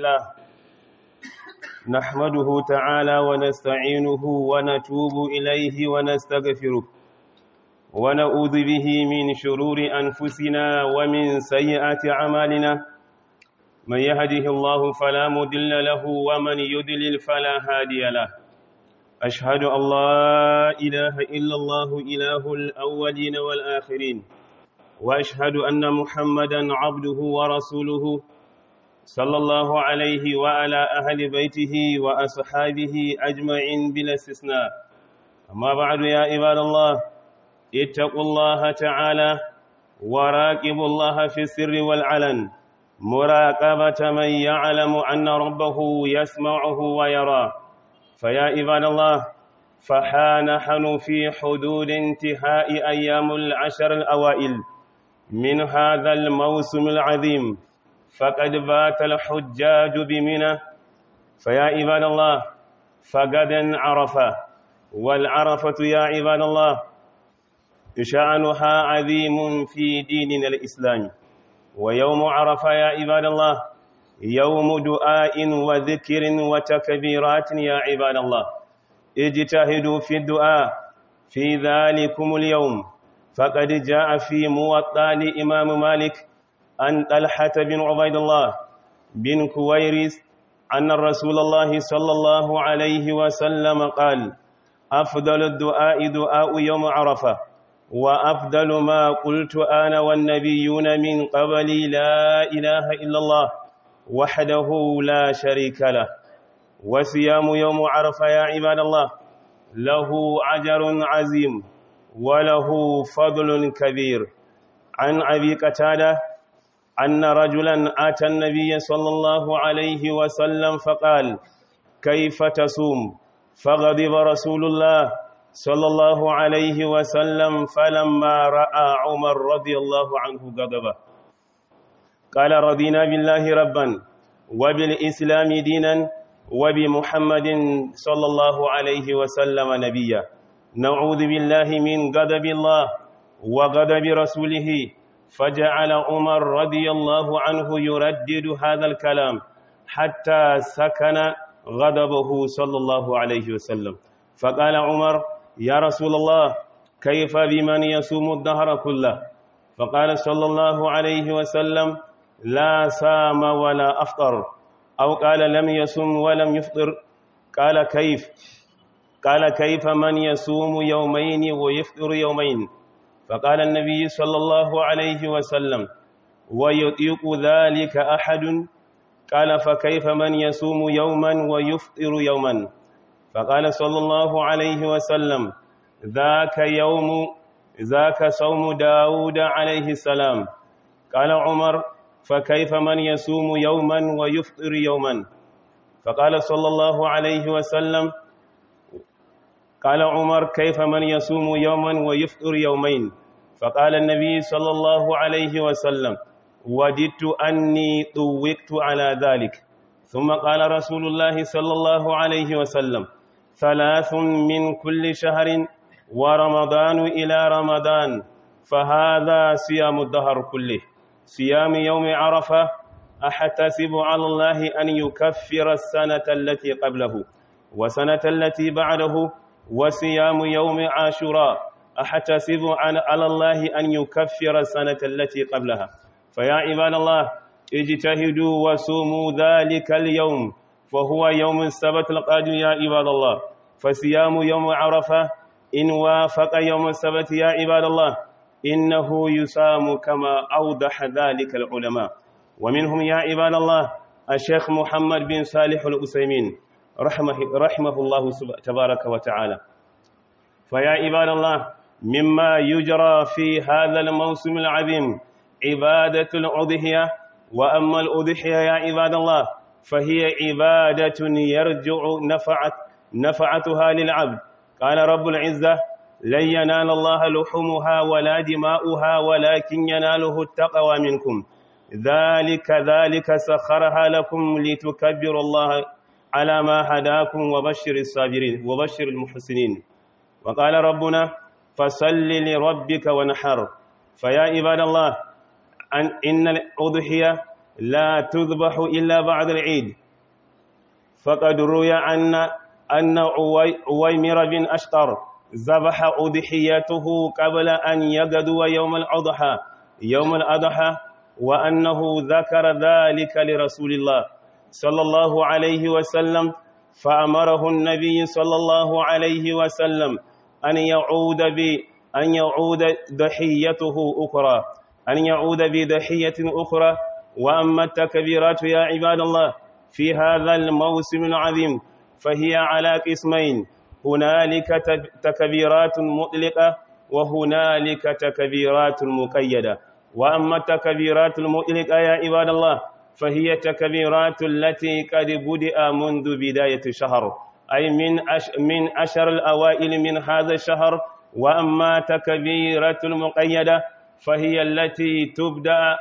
لله نحمده تعالى ونستعينه ونتوب إليه ونستغفره ونعوذ به من شرور أنفسنا ومن سيئات أعمالنا من يهده الله فلا مضل له ومن يضلل فلا هادي له أشهد أن لا إله إلا الله إله الأولين والآخرين وأشهد أن محمدا عبده ورسوله صلى الله عليه وعلى أهل بيته وأصحابه أجمعين بلا استثناء أما بعد يا عباد الله اتقوا الله تعالى وراقبوا الله في السر والعلن مراقبة من يعلم أن ربه يسمعه ويراه فيا عباد الله فها نحن في حدود انتهاء أيام العشر الأوائل من هذا الموسم العظيم فقد بات الحجاج بمنى فيا عباد الله فغدا عرفة والعرفة يا عباد الله شأنها عظيم في ديننا الإسلامي ويوم عرفة يا عباد الله يوم دعاء وذكر وتكبيرات يا عباد الله اجتهدوا في الدعاء في ذلكم اليوم فقد جاء في موطأ لإمام مالك أن طلحة بن عبيد الله بن كويرس أن الرسول الله صلى الله عليه وسلم قال أفضل الدعاء دعاء يوم عرفة وأفضل ما قلت أنا والنبيون من قبلي لا إله إلا الله وحده لا شريك له وصيام يوم عرفة يا عباد الله له أجر عظيم وله فضل كبير عن أبي قتادة أن رجلا أتى النبي صلى الله عليه وسلم فقال كيف تصوم فغضب رسول الله صلى الله عليه وسلم فلما رأى عمر رضي الله عنه غضبه قال رضينا بالله ربا وبالإسلام دينا وبمحمد صلى الله عليه وسلم نبيا نعوذ بالله من غضب الله وغضب رسوله فجعل عمر رضي الله عنه يردد هذا الكلام حتى سكن غضبه صلى الله عليه وسلم فقال عمر يا رسول الله كيف بمن يصوم الدهر كله فقال صلى الله عليه وسلم لا سام ولا أفطر أو قال لم يصم ولم يفطر قال كيف قال كيف من يصوم يومين ويفطر يومين فقال النبي صلى الله عليه وسلم ويطيق ذلك أحد قال فكيف من يصوم يوما ويفطر يوما فقال صلى الله عليه وسلم ذاك يوم ذاك صوم داود عليه السلام قال عمر فكيف من يصوم يوما ويفطر يوما فقال صلى الله عليه وسلم قال عمر كيف من يصوم يوما ويفطر يومين فقال النبي صلى الله عليه وسلم وددت أني طوقت على ذلك ثم قال رسول الله صلى الله عليه وسلم ثلاث من كل شهر ورمضان إلى رمضان فهذا صيام الدهر كله صيام يوم عرفة أحتسب على الله أن يكفر السنة التي قبله وسنة التي بعده وصيام يوم عاشوراء أحتسب على الله أن يكفر السنة التي قبلها فيا عباد الله اجتهدوا وصوموا ذلك اليوم فهو يوم السبت القادم يا عباد الله فصيام يوم عرفة إن وافق يوم السبت يا عباد الله إنه يسام كما أوضح ذلك العلماء ومنهم يا عباد الله الشيخ محمد بن صالح الأسيمين رحمه, رحمه الله تبارك وتعالى فيا عباد الله مما يجرى في هذا الموسم العظيم عبادة الأضحية وأما الأضحية يا عباد الله فهي عبادة يرجع نفعت نفعتها للعبد قال رب العزة لن ينال الله لحومها ولا دماؤها ولكن يناله التقوى منكم ذلك ذلك سخرها لكم لتكبروا الله على ما هداكم وبشر الصابرين وبشر المحسنين وقال ربنا فصل لربك ونحر فيا عباد الله أن إن الأضحية لا تذبح إلا بعد العيد فقد روي أن أن عويمر بن أشقر ذبح أضحيته قبل أن يغدو يوم الأضحى يوم الأضحى وأنه ذكر ذلك لرسول الله صلى الله عليه وسلم فأمره النبي صلى الله عليه وسلم أن يعود ب أن يعود ضحيته أخرى أن يعود بضحية أخرى وأما التكبيرات يا عباد الله في هذا الموسم العظيم فهي على قسمين هنالك تكبيرات مطلقة وهنالك تكبيرات مقيدة وأما التكبيرات المطلقة يا عباد الله فهي تكبيرات التي قد بدأ منذ بداية الشهر أي من أش من أشهر الأوائل من هذا الشهر وأما تكبيرة المقيدة فهي التي تبدأ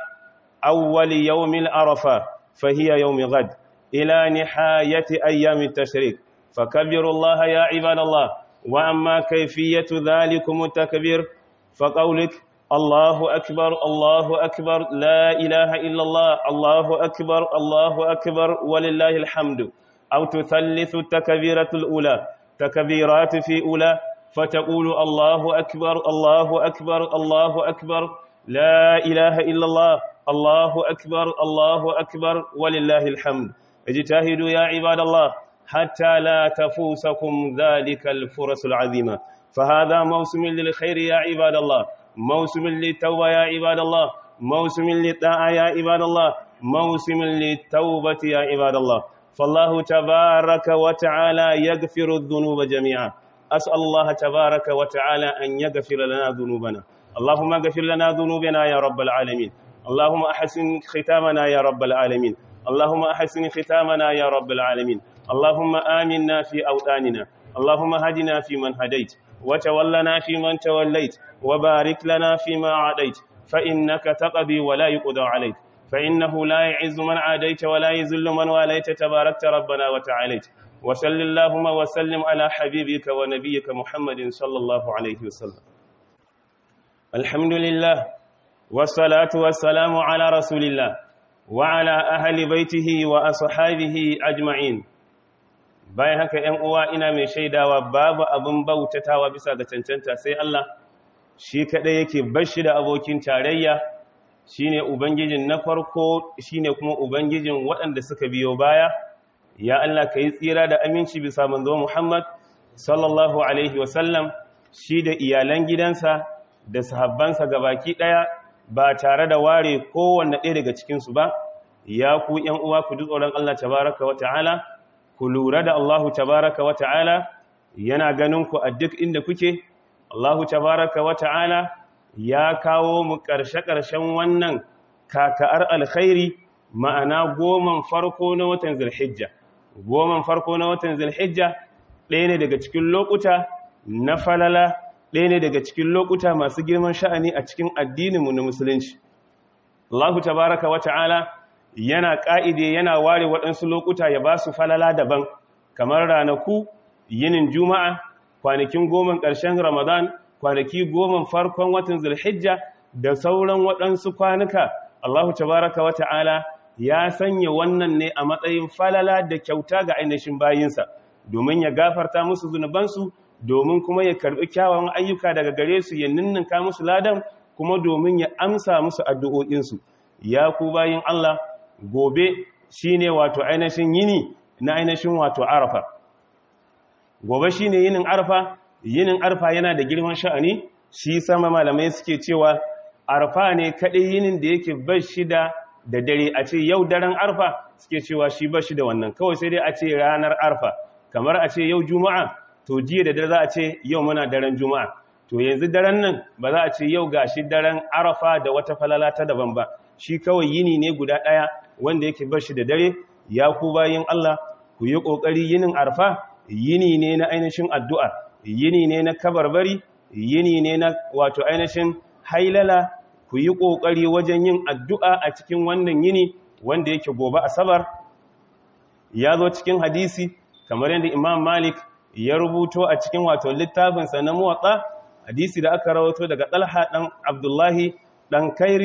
أول يوم العرفة فهي يوم غد إلى نهاية أيام التشريق فكبروا الله يا عباد الله وأما كيفية ذلكم التكبير فقولك الله أكبر الله أكبر لا إله إلا الله الله أكبر الله أكبر ولله الحمد أو تثلث التكبيرة الأولى تكبيرات في أولى فتقول الله أكبر الله أكبر الله أكبر لا إله إلا الله الله أكبر الله أكبر ولله الحمد اجتهدوا يا عباد الله حتى لا تفوسكم ذلك الفرص العظيمة فهذا موسم للخير يا عباد الله موسم للتوبة يا عباد الله موسم للطاعة يا عباد الله موسم للتوبة يا عباد الله فالله تبارك وتعالى يغفر الذنوب جميعا أسأل الله تبارك وتعالى أن يغفر لنا ذنوبنا اللهم اغفر لنا ذنوبنا يا رب العالمين اللهم أحسن ختامنا يا رب العالمين اللهم أحسن ختامنا يا رب العالمين اللهم آمنا في أوطاننا اللهم هدنا في من هديت وتولنا في من توليت وبارك لنا فيما عاديت فإنك تقضي ولا يقضى عليك فإنه لا يعز من عاديت ولا يذل من واليت تباركت ربنا وتعاليت وصل اللهم وسلم على حبيبك ونبيك محمد صلى الله عليه وسلم الحمد لله والصلاة والسلام على رسول الله وعلى أهل بيته وأصحابه أجمعين bayan haka ‘yan uwa ina mai shaidawa babu abin bautatawa bisa ga cancanta sai Allah shi kaɗai yake bashi da abokin tarayya shi ne Ubangijin na farko shi ne kuma Ubangijin waɗanda suka biyo baya ya Allah ka yi tsira da aminci bisa manzo Muhammad sallallahu Alaihi wasallam shi da iyalan gidansa da sahabbansa gabaki ɗaya ba tare da ware kowanne ɗaya daga cikinsu ba ya ku ‘yan uwa ku duk tsoron Allah tabaraka wa ta'ala ku lura da Allahu tabaraka wa ta'ala yana ganin ku a duk inda kuke Allahu tabaraka wa ta'ala ya kawo mu ƙarshe-ƙarshen wannan kaka'ar alkhairi ma'ana goman farko na watan zulhijja goman farko na watan zulhijja ɗaya ne daga cikin lokuta na falala ɗaya ne daga cikin lokuta masu girman sha'ani a cikin addininmu na musulunci Allahu tabaraka wa ta'ala yana ƙa'ide yana ware waɗansu lokuta ya ba su falala daban kamar ranaku yinin juma'a kwanakin goma ƙarshen ramadan kwanaki goma farkon watan zulhijja da sauran waɗansu kwanuka allahu tabaraka wa ta'ala ya sanya wannan ne a matsayin falala da kyauta ga ainihin bayinsa domin ya gafarta musu zunubansu domin kuma ya karɓi kyawawan ayyuka daga gare su ya ninninka musu ladan kuma domin ya amsa musu addu'o'insu ya ku bayin allah gobe shi ne wato ainihin yini na ainihin wato arafa gobe shi ne yinin arafa yinin arafa yana da girman sha'ani shi sama malamai suke cewa arafa ne kaɗai yinin da yake bar shi da da dare a ce yau daren arfa suke cewa shi bar shi da wannan kawai sai dai a ce ranar arfa kamar a ce yau juma'a to jiya da dare za a ce yau muna daren juma'a to yanzu daren nan ba za a ce yau ga shi daren arafa da wata falala ta daban ba shi kawai yini ne guda ɗaya wanda yake bar shi da dare ya ku bayin Allah ku yi ƙoƙari yinin arfa yini ne na ainihin addu'a yini ne na kabarbari yini ne na wato ainihin hailala ku yi ƙoƙari wajen yin addu'a a cikin wannan yini wanda yake gobe asabar ya zo cikin hadisi kamar yadda imam malik ya rubuto a cikin wato littafinsa na muwatsa hadisi da aka rawato daga ɗalha ɗan abdullahi ɗan kairis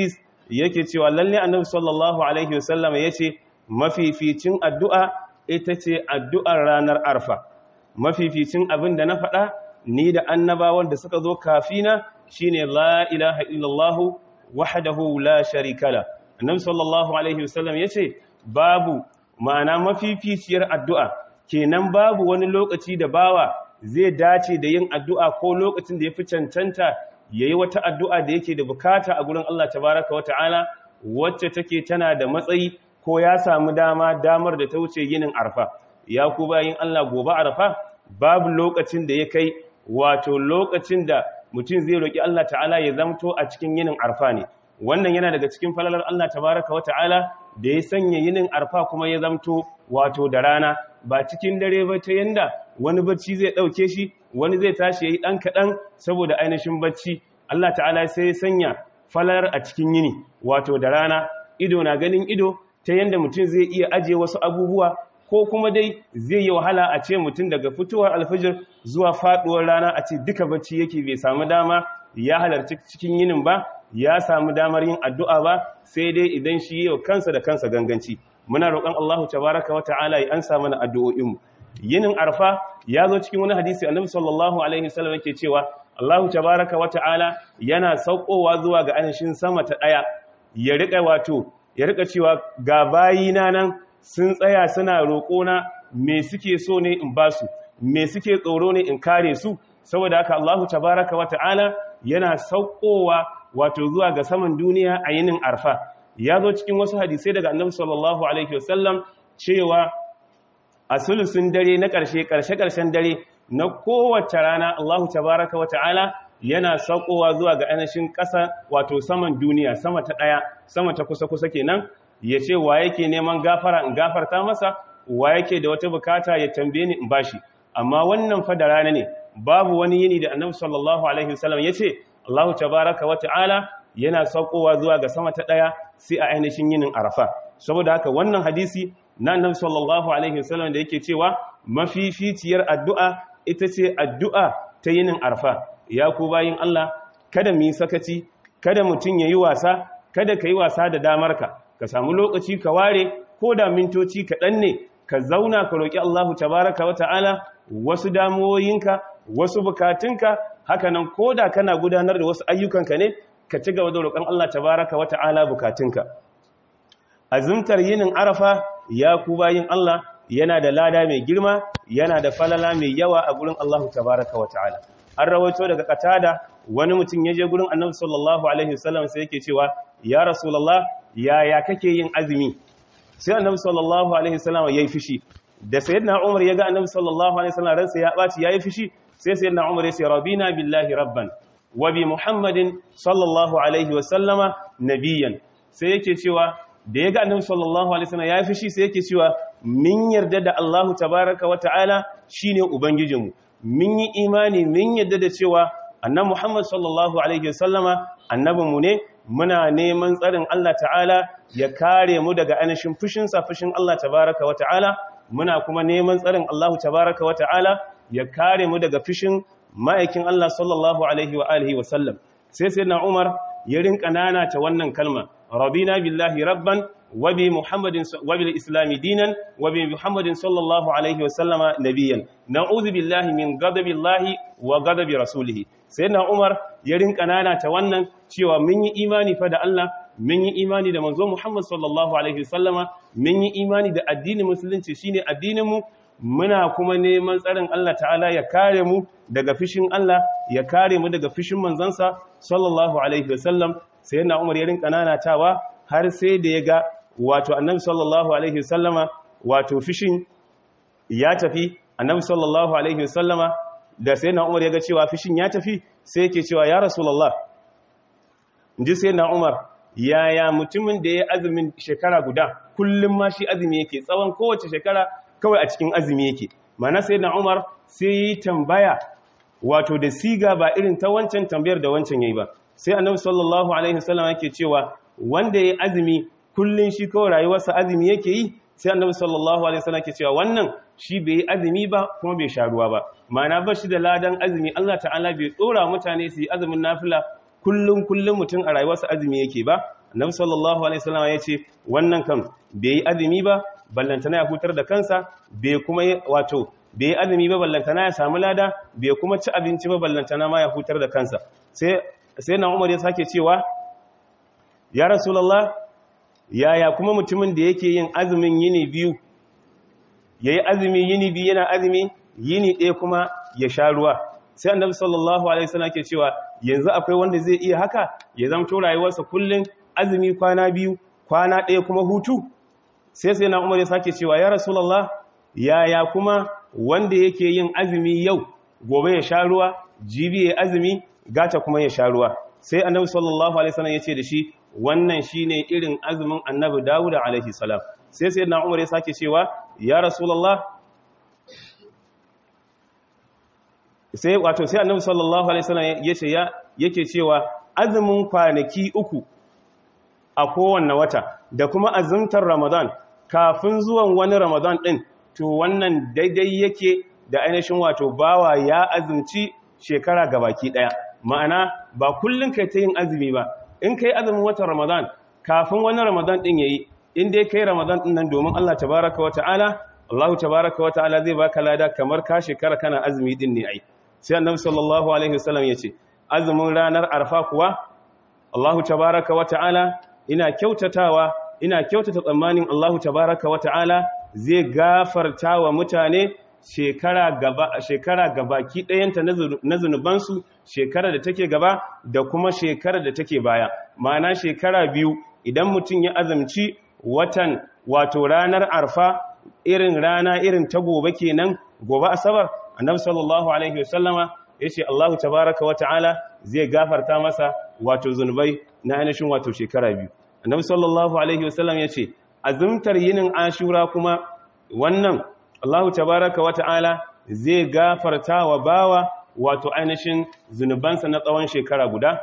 yake cewa lalle annabi sallallahu alaihi wasallam yace mafificin addu'a ita ce addu'ar ranar arfa mafificin abin da na faɗa ni da annabawan da suka zo kafina shine la ilaha illallah wahdahu la sharika la annabi sallallahu alaihi wasallam yace babu ma'ana mafificiyar addu'a kenan babu wani lokaci da bawa zai dace da yin addu'a ko lokacin da ya fi cancanta yayi wata addu'a da yake da bukata a gurin Allah tabaraka wa ta'ala wacce take tana da matsayi ko ya samu dama damar da ta wuce yinin arfa ya ku bayin Allah gobe arfa babu lokacin da ya kai wato lokacin da mutum zai roki Allah ta'ala ya zamto a cikin yinin arfa ne wannan yana daga cikin falalar Allah tabaraka wa ta'ala da ya sanya yinin arfa kuma ya zamto wato da rana ba cikin dare ba ta yanda wani bacci zai ɗauke shi wani zai tashi ya yi ɗan kaɗan saboda ainihin bacci Allah ta'ala sai ya sanya falar a cikin yini wato da rana ido na ganin ido ta yanda mutum zai iya ajiye wasu abubuwa ko kuma dai zai yi wahala a ce mutum daga fitowar alfijir zuwa faɗuwar rana a ce duka bacci yake bai samu dama ya halarci cikin yinin ba ya samu damar yin addu'a ba sai dai idan shi yau kansa da kansa ganganci muna roƙon Allahu tabaraka wa ta'ala ya ansa mana addu'o'inmu yinin arfa ya zo cikin wani hadisi annabi sallallahu alaihi wasallam yake cewa Allahu tabaraka wa ta'ala yana saukowa zuwa ga anishin sama ta daya ya rika wato ya rika cewa ga bayina nan sun tsaya suna roƙona me suke so ne in ba su me suke tsoro ne in kare su saboda haka Allahu tabaraka wa ta'ala yana saukowa wato zuwa ga saman duniya a yinin arfa ya zo cikin wasu hadisai daga annabi sallallahu alaihi wasallam cewa a sulusun dare na ƙarshe ƙarshe-ƙarshen dare na kowace rana Allahu tabaraka wa ta'ala yana saukowa zuwa ga ainihin ƙasa wato saman duniya sama ta ɗaya sama ta kusa-kusa kenan ya ce wa yake neman gafara in gafarta masa wa yake da wata bukata ya tambaye ni in bashi amma wannan fa da rana ne babu wani yini da annabi sallallahu alaihi wasallam ya ce Allahu tabaraka wa ta'ala yana saukowa zuwa ga sama ta ɗaya sai a ainihin yinin arafa saboda haka wannan hadisi na annabi sallallahu alaihi wasallam da yake cewa mafificiyar addu'a ita ce addu'a ta yinin arfa ya ku bayin Allah kada mu yi sakaci kada mutum yayi wasa kada ka yi wasa da damarka ka samu lokaci ka ware ko da mintoci kaɗan ne ka zauna ka roƙi Allahu tabaraka wa ta'ala wasu damuwoyinka wasu bukatunka hakanan ko da kana gudanar da wasu ayyukanka ne ka ci gaba da roƙon Allah tabaraka wa ta'ala bukatunka azumtar yinin arafa ya ku bayin Allah yana da lada mai girma yana da falala mai yawa a gurin Allah tabaraka wa ta'ala an rawaito daga katada wani mutum ya je gurin annabi sallallahu alaihi wasallam sai yake cewa ya rasulullah yaya kake yin azumi sai annabi sallallahu alaihi wasallam yayi fishi da sayyidina umar ya ga annabi sallallahu alaihi wasallam ransa ya baci yayi fishi sai sayyidina umar ya ce rabina billahi rabban wa bi muhammadin sallallahu alaihi wasallama nabiyan sai yake cewa da ya ga annabi sallallahu alaihi wasallam ya fi shi sai yake cewa min yarda da Allahu tabaraka wa ta'ala shine ubangijinmu min yi imani min yarda da cewa annabi Muhammad sallallahu alaihi wasallama annabinmu ne muna neman tsarin Allah ta'ala ya kare mu daga anashin fushin sa fushin Allah tabaraka wa ta'ala muna kuma neman tsarin Allahu tabaraka wa ta'ala ya kare mu daga fushin ma'aikin Allah sallallahu alaihi wa alihi wa sallam sai sayyidina Umar ya rinka nana ta wannan kalma رضينا بالله ربا وبمحمد وبالإسلام دينا وبمحمد صلى الله عليه وسلم نبيا نعوذ بالله من غضب الله وغضب رسوله سيدنا عمر يرين kanana ta wannan cewa mun yi imani fa da Allah mun yi imani da manzo Muhammad sallallahu alaihi wasallama mun yi imani da addinin musulunci shine addinin mu muna kuma neman tsarin Allah ta'ala ya kare mu daga fishin Allah ya kare mu daga fishin manzansa sallallahu alaihi wasallam sai yana umar yarin kananatawa har sai da ya ga wato annabi sallallahu alaihi wasallama wato fishin ya tafi annabi sallallahu alaihi wasallama da sai na umar ya ga cewa fishin ya tafi sai yake cewa ya rasulullah inji sai na umar yaya mutumin da ya azumin shekara guda kullum ma shi azumi yake tsawon kowace shekara kawai a cikin azumi yake mana sai na umar sai yi tambaya wato da siga ba irin ta wancan tambayar da wancan yayi ba sai annabi sallallahu alaihi wasallam yake cewa wanda yayi azumi kullun shi kawai rayuwarsa azumi yake yi sai annabi sallallahu alaihi wasallam yake cewa wannan shi bai yi azumi ba kuma bai sha ruwa ba ma'ana ba shi da ladan azumi Allah ta'ala bai tsora mutane su yi azumin nafila kullun kullun mutum a rayuwarsa azumi yake ba annabi sallallahu alaihi wasallam ya ce wannan kan bai yi azumi ba ballantana ya hutar da kansa bai kuma wato bai yi azumi ba ballantana ya samu lada bai kuma ci abinci ba ballantana ma ya hutar da kansa sai sai na Umar ya sake cewa ya rasulullah yaya kuma mutumin da yake yin azumin yini biyu yayi azumi yini biyu yana azumi yini ɗaya kuma ya sha ruwa sai annabi sallallahu alaihi wasallam ke cewa yanzu akwai wanda zai iya haka ya zamto rayuwarsa kullun azumi kwana biyu kwana ɗaya kuma hutu sai sai na umar ya sake cewa ya rasulullah yaya kuma wanda yake yin azumi yau gobe ya sha ruwa jibi ya azumi gata kuma ya sha ruwa sai annabi sallallahu alaihi wasallam ya ce da shi wannan shine irin azumin annabi dawud alaihi salam sai sai na umar ya sake cewa ya rasulullah sai wato sai annabi sallallahu alaihi wasallam yace ya yake cewa azumin kwanaki uku a kowanne wata da kuma azumtar ramadan kafin zuwan wani ramadan din to wannan daidai yake da ainihin wato bawa ya azumci shekara gabaki daya ma'ana ba kullun kai ta yin azumi ba in kai azumin watan ramadan kafin wani ramadan din yayi in dai kai ramadan din nan domin Allah tabaaraka wa ta'ala Allah tabaaraka wa ta'ala zai baka lada kamar ka shekara kana azumi din ne ai sai annabi sallallahu alaihi wasallam yace azumin ranar arfa kuwa Allahu tabaaraka wa ta'ala ina kyautatawa ina kyautata tsammanin Allahu tabaaraka wa ta'ala zai gafarta wa mutane shekara gaba shekara gabaki ɗayanta na zunubansu shekara da take gaba da kuma shekara da take baya ma'ana shekara biyu idan mutum ya azumci watan wato ranar arfa irin rana irin ta gobe kenan gobe asabar annabi sallallahu alaihi wasallama yace Allahu tabaaraka wa ta'ala zai gafarta masa wato zunubai na ainihin wato shekara biyu annabi sallallahu alaihi wasallam yace azumtar yinin ashura kuma wannan Allahu tabaaraka wa ta'ala zai gafarta wa bawa wato ainihin zunubansa na tsawon shekara guda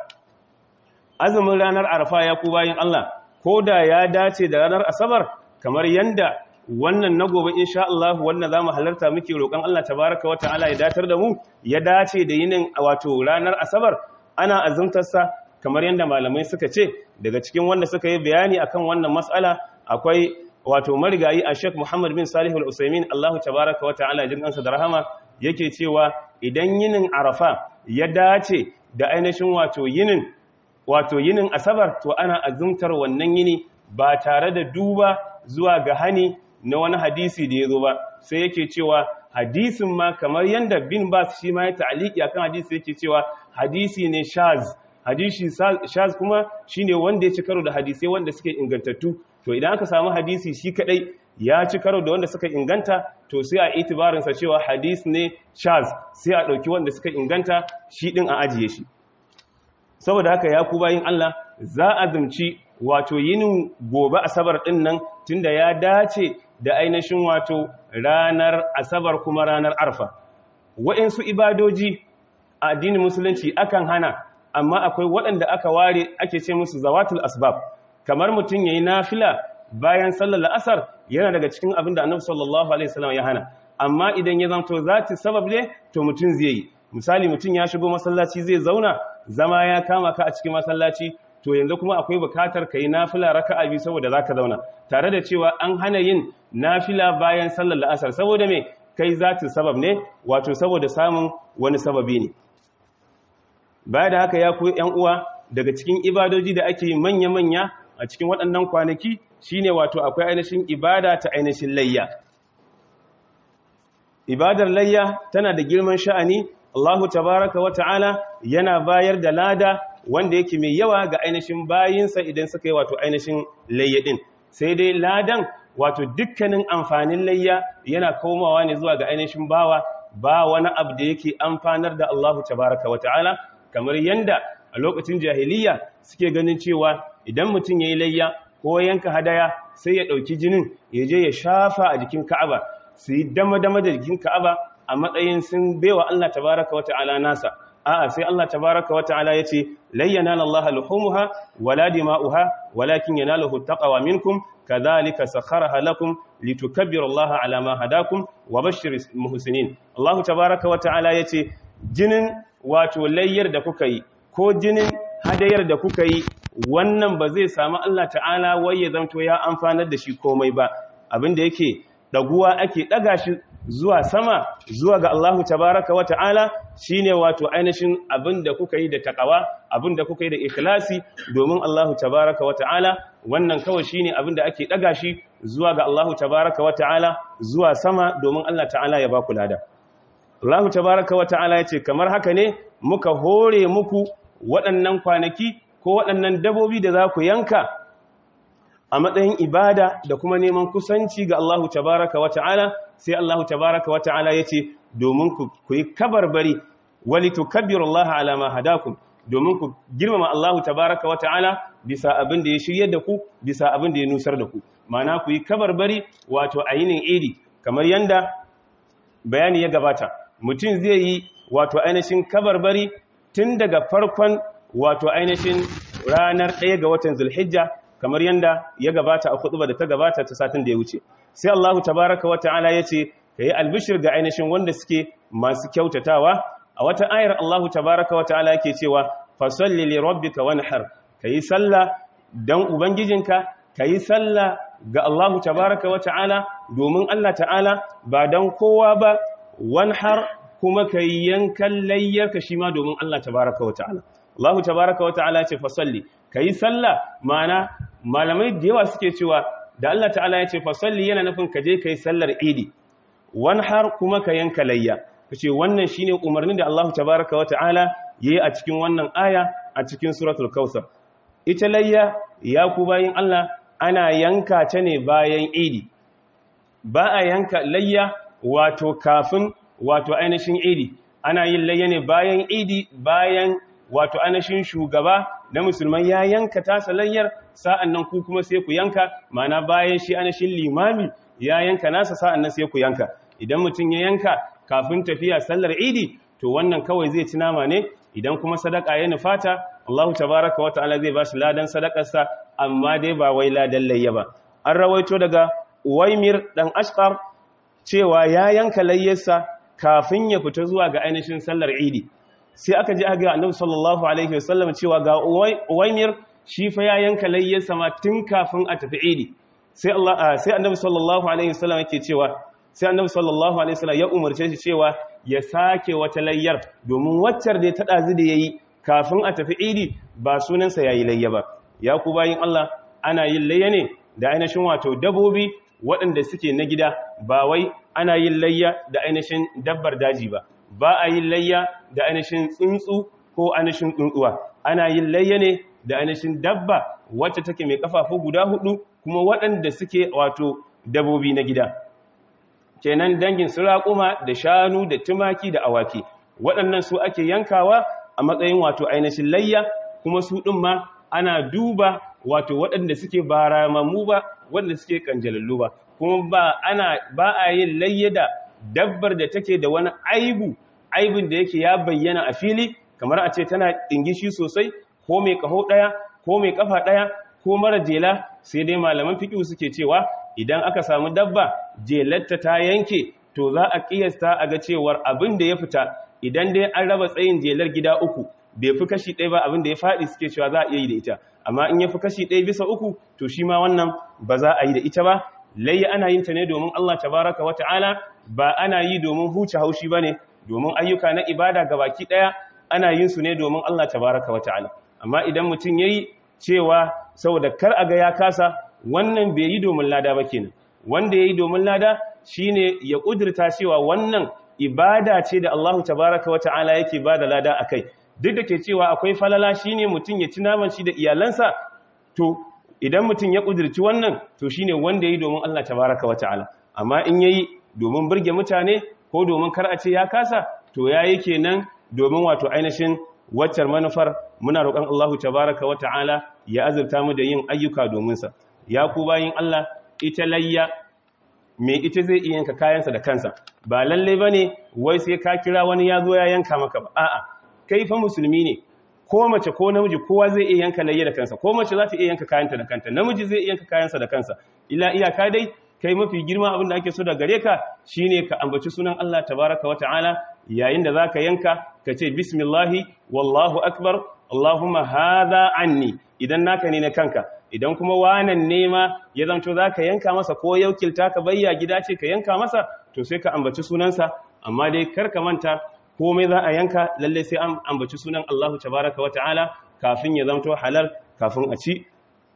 azumin ranar arfa ya ku bayin Allah koda ya dace da ranar asabar kamar yanda wannan na gobe insha Allah wannan zamu halarta muke roƙon Allah tabaaraka wa ta'ala ya datar da mu ya dace da yinin wato ranar asabar ana azumtar sa kamar yanda malamai suka ce daga cikin wanda suka yi bayani akan wannan mas'ala akwai wato marigayi a Sheikh Muhammad bin Salih al-Usaimin Allah tabaaraka wa ta'ala jin kansa da rahama yake cewa idan yinin Arafa ya dace da ainihin wato yinin wato yinin asabar to ana azumtar wannan yini ba tare da duba zuwa ga hani na wani hadisi da ya zo ba sai yake cewa hadisin ma kamar yadda bin bas shi ma ya ta'aliki akan hadisi yake cewa hadisi ne shaz hadisi shaz kuma shine wanda ya ci karo da hadisai wanda suke ingantattu to idan aka samu hadisi shi kadai ya ci karo da wanda suka inganta to sai a itibarin sa cewa hadis ne shaz sai a dauki wanda suka inganta shi din a ajiye shi saboda haka ya ku bayin Allah za a zumci wato yinin gobe asabar din nan tunda ya dace da ainihin wato ranar asabar kuma ranar arfa waɗansu ibadoji a addinin musulunci akan hana amma akwai waɗanda aka ware ake ce musu zawatul asbab kamar mutum yayi nafila bayan sallar la'asar yana daga cikin abin da annabi sallallahu alaihi wasallam ya hana amma idan ya zanto zati sabab ne to mutum zai yi misali mutum ya shigo masallaci zai zauna zama ya kama ka a cikin masallaci to yanzu kuma akwai bukatar ka yi nafila raka'a biyu saboda zaka zauna tare da cewa an hana yin nafila bayan sallar la'asar saboda me kai zati sabab ne wato saboda samun wani sababi ne baya da haka ya ku yan uwa daga cikin ibadoji da ake yi manya-manya a cikin waɗannan kwanaki shine wato akwai ainihin ibada ta ainihin layya ibadar layya tana da girman sha'ani Allahu tabaraka wa ta'ala yana bayar da lada wanda yake mai yawa ga ainihin bayinsa idan suka yi wato ainihin layya din sai dai ladan wato dukkanin amfanin layya yana komawa ne zuwa ga ainihin bawa ba wani abu da yake amfanar da Allahu tabaraka wa ta'ala kamar yanda a lokacin jahiliya suke ganin cewa idan mutum yayi layya ko yanka hadaya sai ya dauki jinin ya je ya shafa a jikin Ka'aba su yi dama-dama da jikin Ka'aba a matsayin sun baiwa Allah tabaraka wa ta'ala nasa a'a sai Allah tabaraka wa ta'ala yace layyana Allah luhumuha wala dima'uha walakin yanaluhu taqwa minkum kadhalika sakharaha lakum litukabbiru Allah ala ma hadakum wa bashshiris muhsinin Allah tabaraka wa ta'ala yace jinin wato layyar da kuka yi ko jinin hadayar da kuka yi wannan ba zai samu Allah ta'ala wai ya zanto ya amfanar da shi komai ba abinda yake daguwa ake daga shi zuwa sama zuwa ga Allahu tabaraka wa ta'ala shine wato ainihin abinda kuka yi da takawa abinda kuka yi da ikhlasi domin Allahu tabaraka wa ta'ala wannan kawai shine abinda ake daga shi zuwa ga Allahu tabaraka wa ta'ala zuwa sama domin Allah ta'ala ya ba ku lada Allahu tabaraka wa ta'ala yace kamar haka ne muka hore muku waɗannan kwanaki ko waɗannan dabobi da za ku yanka a matsayin ibada da kuma neman kusanci ga Allahu tabaraka wa ta'ala sai Allahu tabaraka wa ta'ala yace domin ku yi kabarbari wali tukabbirullaha ala ma hadakum domin ku girmama Allahu tabaraka wa ta'ala bisa abin da ya shiryar da ku bisa abin da ya nusar da ku mana ku yi kabarbari wato ayinin idi kamar yanda bayani ya gabata mutum zai yi wato ainihin kabarbari tun daga farkon wato ainihin ranar ɗaya ga watan zulhijja kamar yanda ya gabata a kutuba da ta gabata ta satin da ya wuce sai Allahu tabaraka wa ta'ala yace kai albishir ga ainihin wanda suke masu kyautatawa a wata ayar Allahu tabaraka wa ta'ala yake cewa fasalli li rabbika wanhar kai sallah dan ubangijinka kai sallah ga Allahu tabaraka wa ta'ala domin Allah ta'ala ba dan kowa ba wanhar kuma kai yankan layyarka shi ma domin Allah tabaraka wa ta'ala Allahu tabaraka wa ta'ala ce fasalli kai sallah mana malamai da yawa suke cewa da Allah ta'ala ya ce fasalli yana nufin ka je kai sallar idi wanhar kuma ka yanka layya kace wannan shine umarnin da Allah tabaraka wa ta'ala yayi a cikin wannan aya a cikin suratul kausar ita layya ya ku bayin Allah ana yanka ta ne bayan idi ba a yanka layya wato kafin wato ainihin idi ana yin layya ne bayan idi bayan wato ainihin shugaba na musulman ya yanka tasa layyar sa'an nan ku kuma sai ku yanka mana bayan shi ainihin limami ya yanka nasa sa'an nan sai ku yanka idan mutum ya yanka kafin tafiya sallar idi to wannan kawai zai ci nama ne idan kuma sadaka ya nufata Allah tabaraka wa ta'ala zai bashi ladan sadakarsa amma dai ba wai ladan layya ba an rawaito daga Uwaimir dan Ashqar cewa ya yanka layyarsa kafin ya fita zuwa ga ainihin sallar Idi sai aka ji aga Annabi sallallahu alaihi wasallam cewa ga Uwaimir shi fa ya yanka layyarsa ma tun kafin a tafi Idi sai Allah sai Annabi sallallahu alaihi wasallam yake cewa sai Annabi sallallahu alaihi wasallam ya umarce shi cewa ya sake wata layyar domin waccar da ta dazu da yayi kafin a tafi Idi ba sunansa yayi layya ba ya ku bayin Allah ana yin layya ne da ainihin wato dabobi waɗanda suke na gida ba wai ana yin layya da ainihin dabbar daji ba ba a yin layya da ainihin tsuntsu ko ainihin tsuntsuwa ana yin layya ne da ainihin dabba wacce take mai kafafu guda hudu kuma waɗanda suke wato dabobi na gida kenan dangin su raƙuma da shanu da tumaki da awaki waɗannan su ake yankawa a matsayin wato ainihin layya kuma su ɗin ma ana duba wato waɗanda suke ba ramammu ba waɗanda suke kanjalallu ba kuma ba ana ba a yin layya da dabbar da take da wani aibu aibin da yake ya bayyana a fili kamar a ce tana ɗingishi sosai ko mai ƙaho ɗaya ko mai ƙafa ɗaya ko mara jela sai dai malaman fiƙi suke cewa idan aka samu dabba jelarta ta yanke to za a ƙiyasta a ga cewar abin da ya fita idan dai an raba tsayin jelar gida uku bai fi kashi ɗaya ba abin da ya faɗi suke cewa za a iya yi da ita amma in ya fi kashi ɗaya bisa uku to shi ma wannan ba za a yi da ita ba layya ana yin ta ne domin Allah tabaraka wa ta'ala ba ana yi domin huce haushi ba ne domin ayyuka na ibada ga baki ɗaya ana yin su ne domin Allah tabaraka wa ta'ala amma idan mutum ya yi cewa saboda kar a ga ya kasa wannan bai yi domin lada ba kenan wanda ya yi domin lada shine ya ƙudurta cewa wannan ibada ce da Allah tabaraka wa ta'ala yake ba da lada a kai duk da ke cewa akwai falala shine mutum ya ci naman shi da iyalansa to idan mutum ya ƙudurci wannan to shine wanda ya yi domin Allah tabaraka wa ta'ala amma in yayi domin burge mutane ko domin kar a ce ya kasa to yayi kenan domin wato ainihin waccar manufar muna roƙon Allah tabaraka wa ta'ala ya azurta mu da yin ayyuka domin sa ya ku bayin Allah ita layya me ita zai iya yanka kayansa da kansa ba lalle bane wai sai ka kira wani ya zo ya yanka maka ba a'a kai fa musulmi ne ko mace ko namiji kowa zai iya yanka layya da kansa ko mace za ta iya yanka kayanta da kanta namiji zai iya yanka kayansa da kansa ila iyaka dai kai mafi girma abin da ake so da gare ka shine ka ambaci sunan Allah tabaraka wata'ala yayin da zaka yanka ka ce bismillahi wallahu akbar allahumma hadha anni idan naka ne na kanka idan kuma wanan nema ya zanto za ka yanka masa ko yaukilta ka bayya gida ce ka yanka masa to sai ka ambaci sunansa amma dai kar ka manta komai za a yanka lalle sai an ambaci sunan Allahu tabaraka wa ta'ala kafin ya zanto halal kafin a ci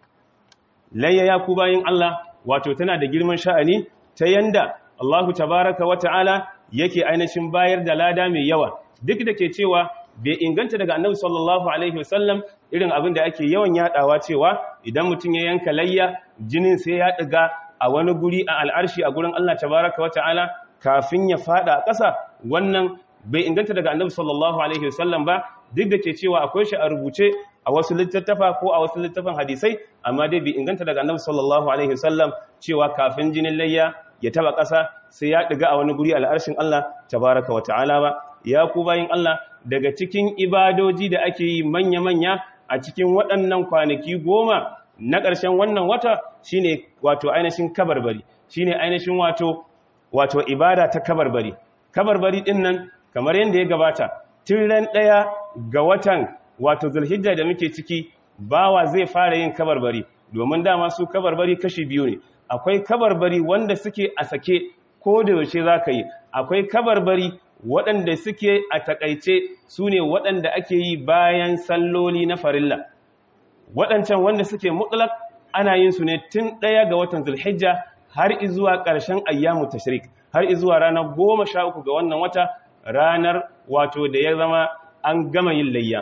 layya ya ku bayin Allah wato tana da girman sha'ani ta yanda Allahu tabaraka wa ta'ala yake ainihin bayar da lada mai yawa duk da ke cewa bai inganta daga annabi sallallahu alaihi wasallam irin abin da ake yawan yadawa cewa idan mutum ya yanka layya jinin sai ya diga a wani guri a al'arshi a gurin Allah tabaraka wa ta'ala kafin ya fada a ƙasa wannan bai inganta daga annabi sallallahu alaihi wasallam ba duk da ke cewa akwai shi a rubuce a wasu littattafa ko a wasu littafan hadisai amma dai bai inganta daga annabi sallallahu alaihi wasallam cewa kafin jinin layya ya taba ƙasa sai ya diga a wani guri al'arshin Allah tabaraka wa ta'ala ba ya ku bayin Allah daga cikin ibadoji da ake yi manya-manya a cikin waɗannan kwanaki goma na ƙarshen wannan wata shine wato ainihin kabarbari shine ainihin wato wato ibada ta kabarbari kabarbari din nan kamar yadda ya gabata tun ran ɗaya ga watan wato zulhijja da muke ciki bawa zai fara yin kabarbari domin dama su kabarbari kashi biyu ne akwai kabarbari wanda suke a sake ko da yaushe za ka yi akwai kabarbari waɗanda suke a takaice su ne waɗanda ake yi bayan salloli na farilla waɗancan wanda suke mutlak ana yin su ne tun ɗaya ga watan zulhijja har izuwa ƙarshen ayyamu tashrik har izuwa ranar goma sha uku ga wannan wata ranar wato da ya zama an gama yin layya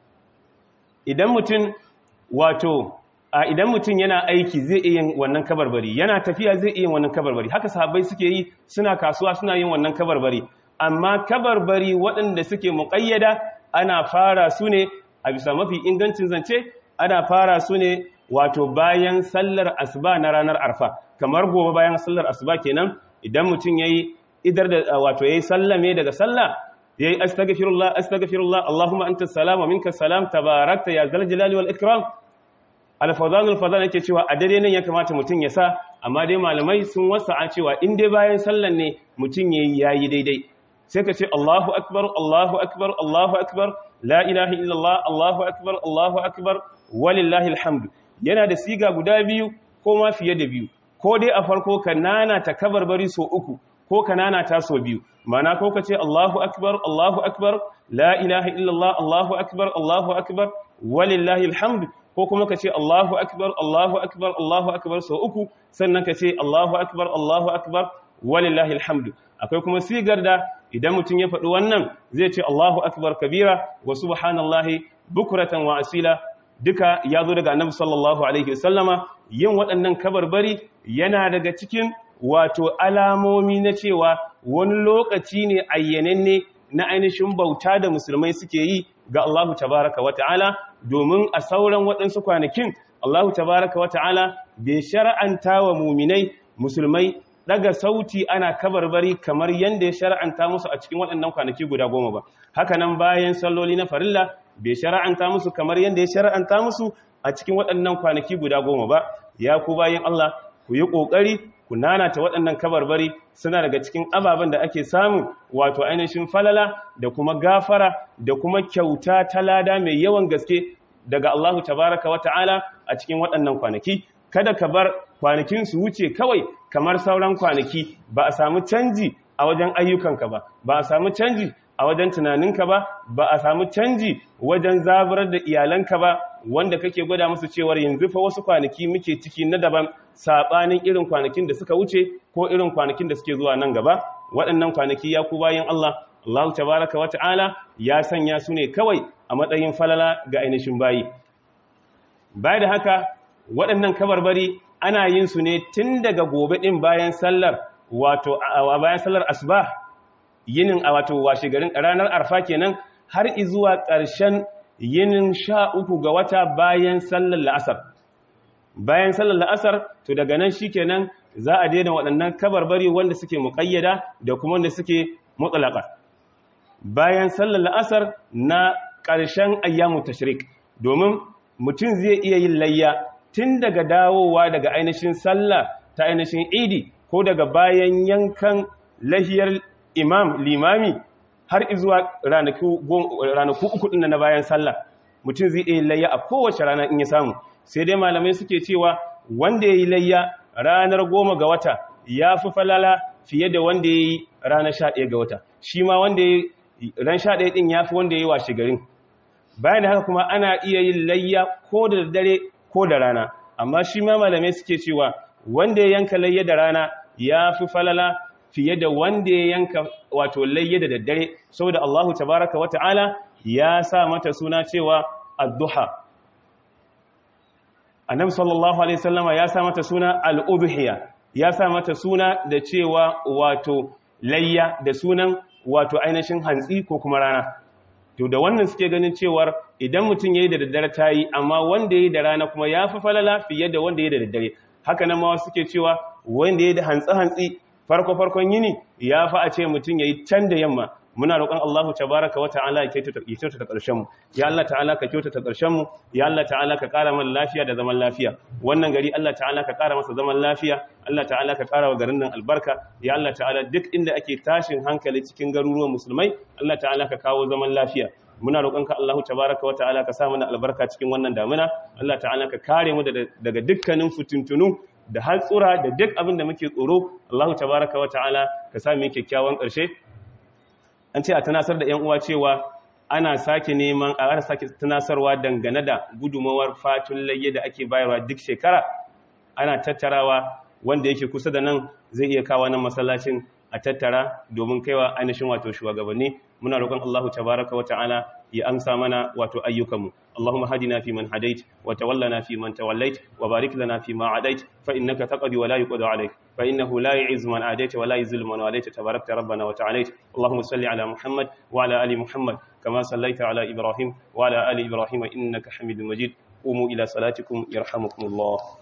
idan mutum wato a idan mutum yana aiki zai iya yin wannan kabarbari yana tafiya zai iya yin wannan kabarbari haka sahabbai suke yi suna kasuwa suna yin wannan kabarbari amma kabarbari waɗanda suke muƙayyada ana fara su ne a bisa mafi ingancin zance ana fara su ne wato bayan sallar asuba na ranar arfa kamar gobe bayan sallar asuba kenan idan mutum yayi idar da wato yayi sallame daga sallah yayi astaghfirullah astaghfirullah allahumma antas salam wa minkas salam tabarakta ya zal jalali wal ikram al-fawzan al-fawzan yake cewa a dare nan ya kamata mutum ya sa amma dai malamai sun wasa'a cewa in dai bayan sallan ne mutum yayi yayi daidai sai ka ce Allahu akbar Allahu akbar Allahu akbar la ilaha illallah Allahu akbar Allahu akbar walillahi alhamdu yana da siga guda biyu ko ma fiye da biyu ko dai a farko ka nana ta kabarbari so uku ko ka nana ta so biyu mana ko ka ce Allahu akbar Allahu akbar la ilaha illallah Allahu akbar Allahu akbar walillahi alhamdu ko kuma ka ce Allahu akbar Allahu akbar Allahu akbar so uku sannan ka ce Allahu akbar Allahu akbar walillahi alhamdu akwai kuma sigar da idan mutum ya faɗi wannan zai ce Allahu akbar kabira wa subhanallahi bukuratan wa asila duka ya zo daga annabi sallallahu alaihi wasallama yin waɗannan kabarbari yana daga cikin wato alamomi na cewa wani lokaci ne ayyananne na ainihin bauta da musulmai suke yi ga Allahu tabaraka wa ta'ala domin a sauran waɗansu kwanakin Allahu tabaraka wa ta'ala bai shar'anta wa muminai musulmai daga sauti ana kabarbari kamar yadda ya shara'anta musu a cikin waɗannan kwanaki guda goma ba haka nan bayan salloli na farilla bai shara'anta musu kamar yadda ya shara'anta musu a cikin waɗannan kwanaki guda goma ba ya ku bayan Allah ku yi ƙoƙari ku nanata waɗannan kabarbari suna daga cikin ababen da ake samu wato ainihin falala da kuma gafara da kuma kyauta ta lada mai yawan gaske daga Allahu tabaraka wa ta'ala a cikin waɗannan kwanaki kada ka bar kwanakin su wuce kawai kamar sauran kwanaki ba a samu canji a wajen ayyukanka ba ba a samu canji a wajen tunaninka ba ba a samu canji wajen zaburar da iyalanka ba wanda kake gwada musu cewar yanzu fa wasu kwanaki muke ciki na daban sabanin irin kwanakin da suka wuce ko irin kwanakin da suke zuwa nan gaba waɗannan kwanaki ya ku bayan Allah Allah tabaraka wa ta'ala ya sanya su ne kawai a matsayin falala ga ainihin bayi baya da haka waɗannan kabarbari ana yin su ne tun daga gobe ɗin bayan sallar wato a bayan sallar asuba yinin a wato washe garin ranar arfa kenan har izuwa ƙarshen yinin sha uku ga wata bayan sallar la'asar bayan sallar la'asar to daga nan shi kenan za a daina waɗannan kabarbari wanda suke muƙayyada da kuma wanda suke mutsalaka bayan sallar la'asar na ƙarshen ayyamu tashrik domin mutum zai iya yin layya tun daga dawowa daga ainihin sallah ta ainihin idi ko daga bayan yankan lahiyar imam limami har izuwa ranaku uku ɗin na bayan sallah mutum zai iya layya a kowace rana in ya samu sai dai malamai suke cewa wanda ya yi layya ranar goma ga wata ya fi falala fiye da wanda ya yi ranar sha ɗaya ga wata shi ma wanda ya yi ran sha ɗaya ɗin ya fi wanda ya yi washe garin bayan da haka kuma ana iya yin layya ko da dare ko da rana amma shi ma malamai suke cewa wanda ya yanka layya da rana ya fi falala fiye da wanda ya yanka wato layya da daddare saboda Allahu tabaraka wa ta'ala ya sa mata suna cewa ad-duha annabi sallallahu alaihi wasallama ya sa mata suna al-udhiya ya sa mata suna da cewa wato layya da sunan wato ainihin hantsi ko kuma rana to da wannan suke ganin cewar idan mutum yayi da daddare tayi amma wanda yayi da rana kuma ya fi falala fiye da wanda yayi da daddare haka nan ma suke cewa wanda yayi da hantsi hantsi farko farkon yini ya fi a ce mutum yayi can da yamma muna roƙon Allahu tabaraka wa ta'ala ya kyautata ta ƙarshen mu ya Allah ta'ala ka kyautata ƙarshen mu ya Allah ta'ala ka ƙara mana lafiya da zaman lafiya wannan gari Allah ta'ala ka ƙara masa zaman lafiya Allah ta'ala ka ƙara wa garin nan albarka ya Allah ta'ala duk inda ake tashin hankali cikin garuruwan musulmai Allah ta'ala ka kawo zaman lafiya muna roƙonka Allahu tabaraka wa ta'ala ka sa mana albarka cikin wannan damuna Allah ta'ala ka kare mu daga dukkanin fitintunu da hatsura da duk abin da muke tsoro Allahu tabaraka wa ta'ala ka sa mu kyakkyawan ƙarshe an ce a tunasar da 'yan uwa cewa ana sake neman a ana sake tunasarwa dangane da gudumawar fatun layye da ake bayarwa duk shekara ana tattarawa wanda yake kusa da nan zai iya kawo nan masallacin a tattara domin kaiwa ainihin wato shugabanni muna roƙon Allahu tabaraka wa ta'ala ya amsa mana wato ayyukanmu Allahumma hadina fi man hadait wa tawallana fi man tawallait wa barik lana fi ma adait fa innaka taqdi wa la yuqda alayk fa innahu la yu'izzu man adait wa la yuzillu man walayt tabarakta rabbana wa ta'alait Allahumma salli ala Muhammad wa ala ali Muhammad kama sallaita ala Ibrahim wa ala ali Ibrahim innaka Hamidum Majid قوموا إلى صلاتكم يرحمكم الله